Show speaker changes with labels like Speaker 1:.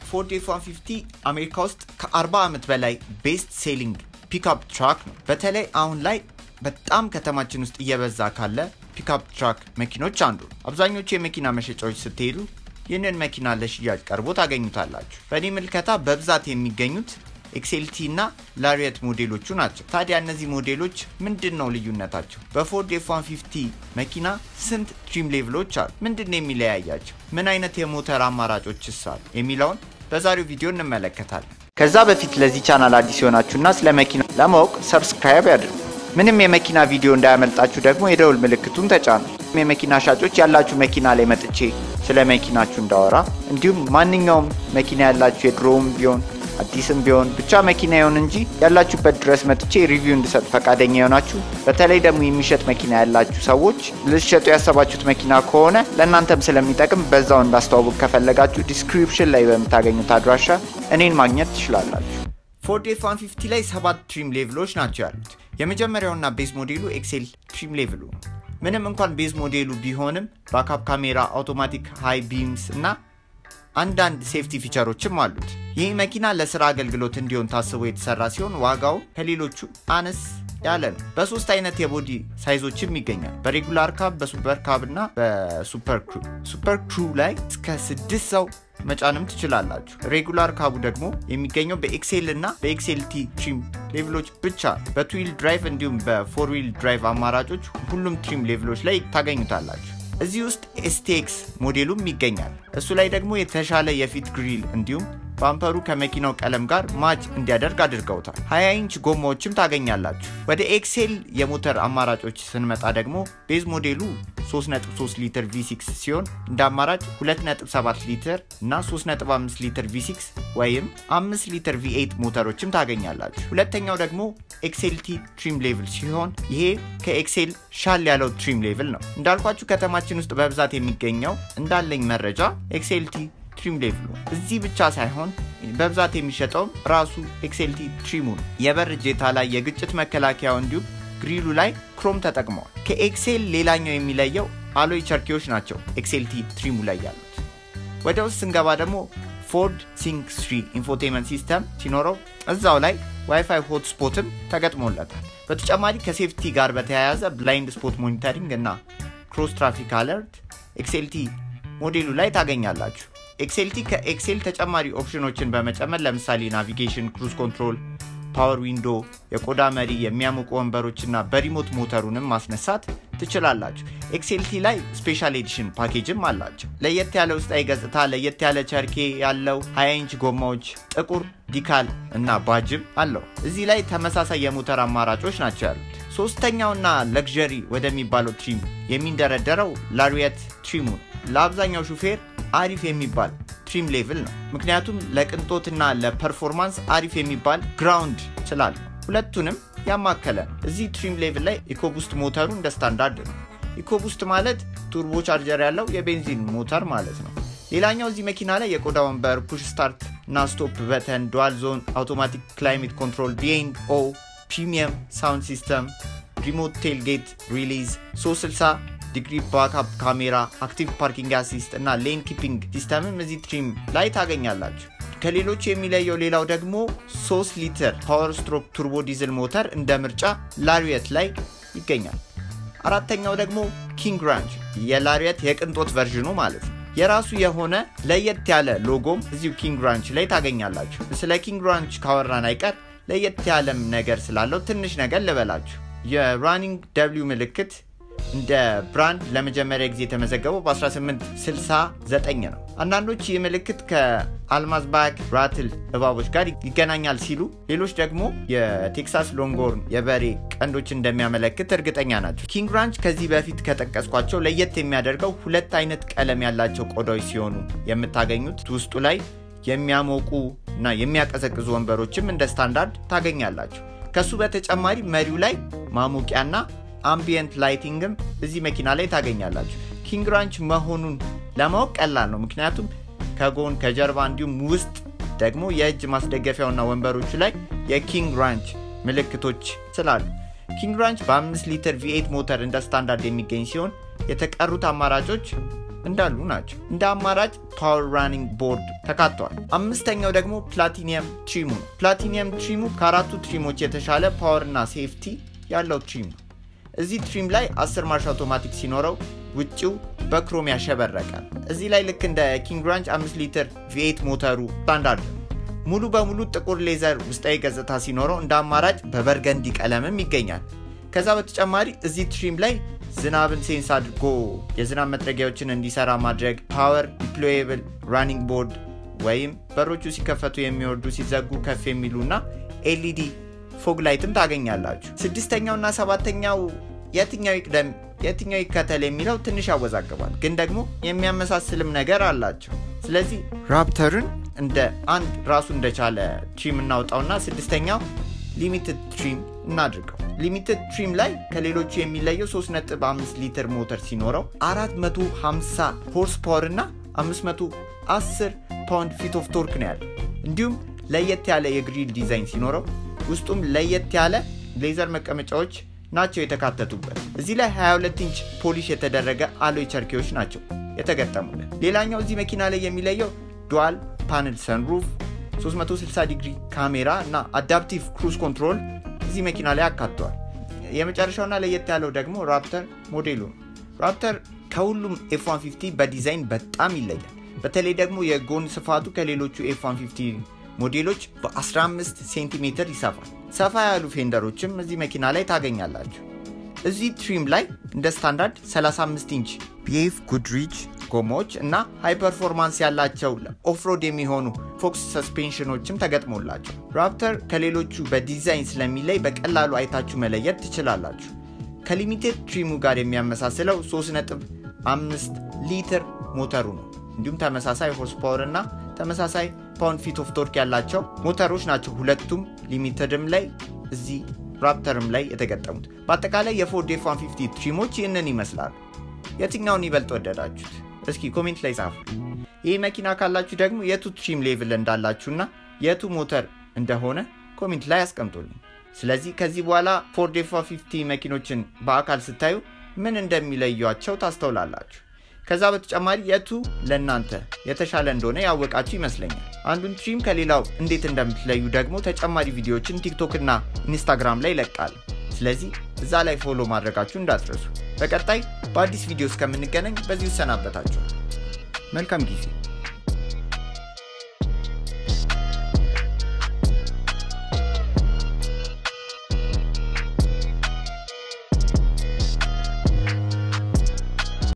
Speaker 1: ፎርድ ኤፍ 150 አሜሪካ ውስጥ ከ40 ዓመት በላይ ቤስት ሴሊንግ ፒክአፕ ትራክ ነው። በተለይ አሁን ላይ በጣም ከተማችን ውስጥ እየበዛ ካለ ፒክአፕ ትራክ መኪኖች አንዱ ነው። አብዛኞቹ የመኪና መሸጫዎች ስትሄዱ ይህንን መኪና ለሽያጭ ቀርቦ ታገኙታላችሁ። በእኔ ምልከታ በብዛት የሚገኙት ኤክሴልቲ እና ላሪየት ሞዴሎቹ ናቸው። ታዲያ እነዚህ ሞዴሎች ምንድን ነው ልዩነታቸው? በፎርድ ኤፍ 150 መኪና ስንት ትሪም ሌቭሎች አሉ? ምንድን ነው የሚለያያቸው? ምን አይነት የሞተር አማራጮችስ አሉ? የሚለውን በዛሬው ቪዲዮ እንመለከታለን። ከዛ በፊት ለዚህ ቻናል አዲስ የሆናችሁና ስለ መኪና ለማወቅ ሰብስክራይብ ያድርጉ። ምንም የመኪና ቪዲዮ እንዳያመልጣችሁ ደግሞ የደውል ምልክቱን ተጫኑ። የመኪና ሻጮች ያላችሁ መኪና ላይ መጥቼ ስለ መኪናችሁ እንዳወራ እንዲሁም ማንኛውም መኪና ያላችሁ የድሮውም ቢሆን አዲስም ቢሆን ብቻ መኪና ይሆን እንጂ ያላችሁበት ድረስ መጥቼ ሪቪው እንድሰጥ ፈቃደኛ የሆናችሁ በተለይ ደግሞ የሚሸጥ መኪና ያላችሁ ሰዎች ልትሸጡ ያሰባችሁት መኪና ከሆነ ለእናንተም ስለሚጠቅም በዛው እንዳስተዋውቅ ከፈለጋችሁ ዲስክሪፕሽን ላይ በምታገኙት አድራሻ እኔን ማግኘት ትችላላችሁ። ፎርድ ኤፍ 150 ላይ ሰባት ትሪም ሌቭሎች ናቸው ያሉት። የመጀመሪያውና ቤዝ ሞዴሉ ኤክሴል ትሪም ሌቭሉ ነው። ምንም እንኳን ቤዝ ሞዴሉ ቢሆንም ባካፕ ካሜራ፣ አውቶማቲክ ሃይ ቢምስ እና አንዳንድ ሴፍቲ ፊቸሮችም አሉት። ይህ መኪና ለስራ አገልግሎት እንዲሆን ታስቦ የተሰራ ሲሆን ዋጋው ከሌሎቹ አነስ ያለ ነው። በሶስት አይነት የቦዲ ሳይዞችም ይገኛል። በሬጉላር ካብ፣ በሱፐር ካብ እና በሱፐር ክሩ። ሱፐር ክሩ ላይ እስከ ስድስት ሰው መጫንም ትችላላችሁ። ሬጉላር ካቡ ደግሞ የሚገኘው በኤክሴል እና በኤክሴልቲ ትሪም ሌቭሎች ብቻ። በቱዊል ድራይቭ እንዲሁም በፎር ዊል ድራይቭ አማራጮች ሁሉም ትሪም ሌቭሎች ላይ ታገኙታላችሁ። እዚህ ውስጥ ኤስቴክስ ሞዴሉም ይገኛል። እሱ ላይ ደግሞ የተሻለ የፊት ግሪል እንዲሁም ባምፐሩ ከመኪናው ቀለም ጋር ማች እንዲያደርግ አድርገውታል። 20 ኢንች ጎማዎችም ታገኛላችሁ። ወደ ኤክሴል የሞተር አማራጮች ስንመጣ ደግሞ ቤዝ ሞዴሉ 3.3 ሊትር V6 ሲሆን እንደ አማራጭ 2.7 ሊትር እና 3.5 ሊትር V6 ወይም 5 ሊትር V8 ሞተሮችም ታገኛላችሁ። ሁለተኛው ደግሞ ኤክሴልቲ ትሪም ሌቭል ሲሆን ይሄ ከኤክሴል ሻል ያለው ትሪም ሌቭል ነው። እንዳልኳችሁ ከተማችን ውስጥ በብዛት የሚገኘው እንዳለኝ መረጃ ኤክሴልቲ ትሪም ሌቭሉ እዚህ ብቻ ሳይሆን በብዛት የሚሸጠውም ራሱ ኤክሴልቲ ትሪሙ ነው። የበር እጀታ ላይ የግጭት መከላከያው እንዲሁም ግሪሉ ላይ ክሮም ተጠቅመዋል። ከኤክሴል ሌላኛው የሚለየው አሎይ ቸርኪዎች ናቸው ኤክሴልቲ ትሪሙ ላይ ያሉት። ወደ ውስጥ ስንገባ ደግሞ ፎርድ ሲንክ ስሪ ኢንፎቴመንት ሲስተም ሲኖረው እዛው ላይ ዋይፋይ ሆትስፖትም ተገጥሞለታል። በተጨማሪ ከሴፍቲ ጋር በተያያዘ ብላይንድ ስፖት ሞኒተሪንግ እና ክሮስ ትራፊክ አለርት ኤክሴልቲ ሞዴሉ ላይ ታገኛላችሁ። ኤክሴልቲ ከኤክሴል ተጨማሪ ኦፕሽኖችን በመጨመር ለምሳሌ ናቪጌሽን፣ ክሩዝ ኮንትሮል፣ ፓወር ዊንዶ፣ የቆዳ መሪ፣ የሚያሞቁ ወንበሮችና በሪሞት ሞተሩንም ማስነሳት ትችላላችሁ። ኤክሴልቲ ላይ ስፔሻል ኤዲሽን ፓኬጅም አላቸው። ለየት ያለ ውስጣዊ ገጽታ፣ ለየት ያለ ቸርኬ ያለው 20 ኢንች ጎማዎች፣ ጥቁር ዲካል እና ባጅም አለው። እዚህ ላይ ተመሳሳይ የሞተር አማራጮች ናቸው ያሉት። ሶስተኛውና ለግዠሪ ወደሚባለው ትሪም የሚንደረደረው ላሪየት ትሪሙ ነው። ለአብዛኛው ሹፌር አሪፍ የሚባል ትሪም ሌቭል ነው። ምክንያቱም ለቅንጦትና ለፐርፎርማንስ አሪፍ የሚባል ግራውንድ ስላለ ሁለቱንም ያማከለ ነው። እዚህ ትሪም ሌቭል ላይ ኢኮቡስት ሞተሩ እንደ ስታንዳርድ ነው። ኢኮቡስት ማለት ቱርቦ ቻርጀር ያለው የቤንዚን ሞተር ማለት ነው። ሌላኛው እዚህ መኪና ላይ የቆዳ ወንበር፣ ፑሽ ስታርት እና ስቶፕ በተን፣ ዱዋል ዞን አውቶማቲክ ክላይሜት ኮንትሮል፣ ቢኤንድ ኦ ፕሪሚየም ሳውንድ ሲስተም፣ ሪሞት ቴልጌት ሪሊዝ 360 ዲግሪ ባክአፕ ካሜራ፣ አክቲቭ ፓርኪንግ አሲስት እና ሌን ኪፒንግ ሲስተምም እዚህ ትሪም ላይ ታገኛላችሁ። ከሌሎቹ የሚለየው ሌላው ደግሞ 3 ሊትር ፓወር ስትሮክ ቱርቦ ዲዝል ሞተር እንደ ምርጫ ላሪየት ላይ ይገኛል። አራተኛው ደግሞ ኪንግ ራንች የላሪየት የቅንጦት ቨርዥኑ ማለት ነው። የራሱ የሆነ ለየት ያለ ሎጎም እዚሁ ኪንግ ራንች ላይ ታገኛላችሁ። ስለ ኪንግ ራንች ካወራን አይቀር ለየት ያለም ነገር ስላለው ትንሽ ነገር ልበላችሁ። የራኒንግ ደብሊው ምልክት እንደ ብራንድ ለመጀመሪያ ጊዜ የተመዘገበው በ1869 ነው። አንዳንዶች ይህ ምልክት ከአልማዝ ባክ ራትል እባቦች ጋር ይገናኛል ሲሉ፣ ሌሎች ደግሞ የቴክሳስ ሎንጎርን የበሬ ቀንዶች እንደሚያመለክት እርግጠኛ ናቸው። ኪንግ ራንች ከዚህ በፊት ከጠቀስኳቸው ለየት የሚያደርገው ሁለት አይነት ቀለም ያላቸው ቆዳዎች ሲሆኑ የምታገኙት ውስጡ ላይ የሚያሞቁ እና የሚያቀዘቅዙ ወንበሮችም እንደ ስታንዳርድ ታገኛላችሁ። ከሱ በተጨማሪ መሪው ላይ ማሞቂያና አምቢየንት ላይቲንግም እዚህ መኪና ላይ ታገኛላችሁ። ኪንግ ራንች መሆኑን ለማወቅ ቀላል ነው፣ ምክንያቱም ከጎን ከጀርባ እንዲሁም ውስጥ ደግሞ የእጅ ማስደገፊያውና ወንበሮቹ ላይ የኪንግ ራንች ምልክቶች ስላሉ። ኪንግ ራንች በ5 ሊትር ቪኤት ሞተር እንደ ስታንዳርድ የሚገኝ ሲሆን የተቀሩት አማራጮች እንዳሉ ናቸው። እንደ አማራጭ ፓወር ራኒንግ ቦርድ ተካቷል። አምስተኛው ደግሞ ፕላቲኒየም ትሪሙ ነው። ፕላቲኒየም ትሪሙ ከአራቱ ትሪሞች የተሻለ ፓወር እና ሴፍቲ ያለው ትሪም ነው። እዚህ ትሪም ላይ 10 ማርሽ አውቶማቲክ ሲኖረው ውጭው በክሮም ያሸበረቃል። እዚህ ላይ ልክ እንደ ኪንግ ራንች 5 ሊትር ቪኤት ሞተሩ ስታንዳርድ ነው። ሙሉ በሙሉ ጥቁር ሌዘር ውስጣዊ ገጽታ ሲኖረው እንደ አማራጭ በበርገንዲ ቀለምም ይገኛል። ከዛ በተጨማሪ እዚህ ትሪም ላይ ዝናብን ሴንስ አድርጎ የዝናብ መጥረጊያዎችን እንዲሰራ ማድረግ፣ ፓወር ዲፕሎየብል ራኒንግ ቦርድ ወይም በሮቹ ሲከፈቱ የሚወርዱ ሲዘጉ ከፍ የሚሉ እና ኤልኢዲ ፎግ ላይትም ታገኛላችሁ። ስድስተኛውና ሰባተኛው የትኛው ይቅደም የትኛው ይከተል የሚለው ትንሽ ያወዛግባል፣ ግን ደግሞ የሚያመሳስልም ነገር አላቸው። ስለዚህ ራፕተርን እንደ አንድ ራሱ እንደቻለ ትሪም እናውጣውና ስድስተኛው ሊሚትድ ትሪም እናድርገው። ሊሚትድ ትሪም ላይ ከሌሎቹ የሚለየው 3.5 ሊትር ሞተር ሲኖረው 450 ሆርስ ፓወር እና 510 ፓውንድ ፊት ኦፍ ቶርክ ነው ያለው። እንዲሁም ለየት ያለ የግሪል ዲዛይን ሲኖረው ውስጡም ለየት ያለ ሌዘር መቀመጫዎች ናቸው የተካተቱበት። እዚህ ላይ 22 ኢንች ፖሊሽ የተደረገ አሎይ ቸርኪዎች ናቸው የተገጠሙለት። ሌላኛው እዚህ መኪና ላይ የሚለየው ዱዋል ፓነል ሰንሩፍ 360 ዲግሪ ካሜራ እና አዳፕቲቭ ክሩዝ ኮንትሮል እዚህ መኪና ላይ አካተዋል። የመጨረሻውና ለየት ያለው ደግሞ ራፕተር ሞዴሉ ነው። ራፕተር ከሁሉም ኤፍ 150 በዲዛይን በጣም ይለያል። በተለይ ደግሞ የጎን ስፋቱ ከሌሎቹ ኤፍ 150 ሞዴሎች በ15 ሴንቲሜትር ይሰፋል። ሰፋ ያሉ ፌንደሮችም እዚህ መኪና ላይ ታገኛላችሁ። እዚህ ትሪም ላይ እንደ ስታንዳርድ 35 ኢንች ቢኤፍ ጉድሪች ጎማዎች እና ሃይ ፐርፎርማንስ ያላቸው ኦፍሮድ የሚሆኑ ፎክስ ሰስፔንሽኖችም ተገጥሞላቸው ራፕተር ከሌሎቹ በዲዛይን ስለሚለይ በቀላሉ አይታችሁ መለየት ትችላላችሁ። ከሊሚቴድ ትሪሙ ጋር የሚያመሳስለው 3.5 ሊትር ሞተሩ ነው። እንዲሁም ተመሳሳይ ሆርስ ፓወር እና ተመሳሳይ ፓውንድ ፊት ኦፍ ቶርክ ያላቸው ሞተሮች ናቸው። ሁለቱም ሊሚትድም ላይ እዚህ ራፕተርም ላይ የተገጠሙት። በአጠቃላይ የፎርድ ኤፍ 150 ትሪሞች ይህንን ይመስላሉ። የትኛውን ይበልጥ ወደዳችሁት? እስኪ ኮሜንት ላይ ጻፉ። ይህ መኪና ካላችሁ ደግሞ የቱ ትሪም ሌቭል እንዳላችሁና የቱ ሞተር እንደሆነ ኮሜንት ላይ አስቀምጡልኝ። ስለዚህ ከዚህ በኋላ ፎርድ ኤፍ 150 መኪኖችን በአካል ስታዩ ምን እንደሚለዩቸው ታስተውላላችሁ። ከዛ በተጨማሪ የቱ ለእናንተ የተሻለ እንደሆነ ያወቃችሁ ይመስለኛል። አንዱን ትሪም ከሌላው እንዴት እንደምትለዩ ደግሞ ተጨማሪ ቪዲዮዎችን ቲክቶክ እና ኢንስታግራም ላይ ይለቃል። ስለዚህ እዛ ላይ ፎሎ ማድረጋችሁ እንዳትረሱ። በቀጣይ በአዲስ ቪዲዮ እስከምንገናኝ በዚሁ እሰናበታችኋል። መልካም ጊዜ